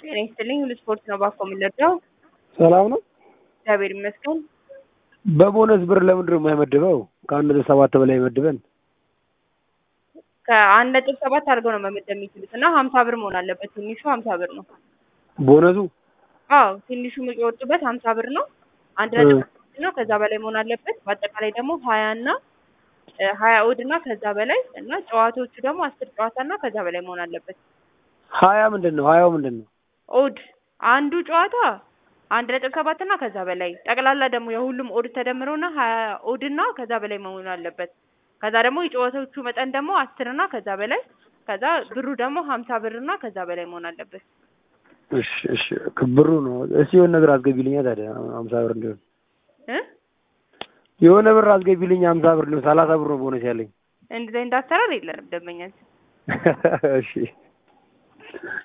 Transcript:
ጤና ይስጥልኝ ሁሉ ስፖርት ነው ባኮ የምንረዳው። ሰላም ነው። እግዚአብሔር ይመስገን። በቦነስ ብር ለምንድን ነው የማይመድበው? ከአንድ ነጥብ ሰባት በላይ መድበን ከአንድ ነጥብ ሰባት አድርገው ነው መመደብ የሚችሉት እና ሀምሳ ብር መሆን አለበት። ትንሹ ሀምሳ ብር ነው። ቦነሱ አዎ ትንሹ የሚወጡበት ሀምሳ ብር ነው። አንድ ነጥብ ሰባት ነው ከዛ በላይ መሆን አለበት። በአጠቃላይ ደግሞ ሀያ እና ሀያ እሑድ እና ከዛ በላይ እና ጨዋታዎቹ ደግሞ አስር ጨዋታ እና ከዛ በላይ መሆን አለበት። ሀያ ምንድን ነው? ሀያው ምንድን ነው? ኦድ አንዱ ጨዋታ አንድ ነጥብ ሰባት እና ከዛ በላይ ጠቅላላ ደግሞ የሁሉም ኦድ ተደምሮና ሀያ ኦድ እና ከዛ በላይ መሆን አለበት። ከዛ ደግሞ የጨዋታዎቹ መጠን ደግሞ አስር እና ከዛ በላይ ከዛ ብሩ ደግሞ ሀምሳ ብር እና ከዛ በላይ መሆን አለበት። እሺ እሺ ብሩ ነው። እስኪ የሆነ ነገር አስገቢልኛ ታዲያ ሀምሳ ብር እንዲሆን እ የሆነ ብር አስገቢልኝ ሀምሳ ብር እንዲሆን ሰላሳ ብር ነው ቦነስ ያለኝ። እንደዚህ አይነት አሰራር የለንም ደንበኛችን። እሺ